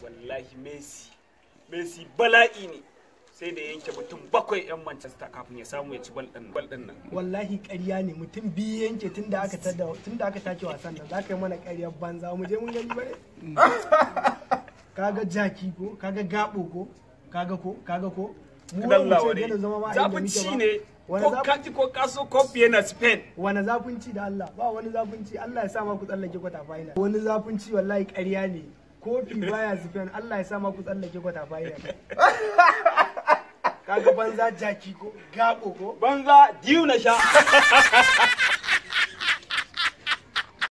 wallahi Messi Messi bala'i ne sai da yanke mutum bakwai yan Manchester kafin ya samu ya ci bal din bal din nan wallahi ƙarya ne mutum biyu yanke tunda aka tada tunda aka take wasan nan zaka yi mana ƙaryar banza mu je mun gani bare kaga jaki ko kaga gabo ko kaga ko kaga ko mu wai mu Allah ce ware daina zama ma a inda zafin muke ci ba. ne wani ko zafin kaci ko kaso kofi yana Spain wani zafinci da Allah ba wani zafinci Allah ya sa ma ku tsallake kwata final wani zafinci wallahi ƙarya ne kofi baya Spain Allah ya sa ma ku tsallake kwata final kaga banza jaki ko gabo ko banza diyu na sha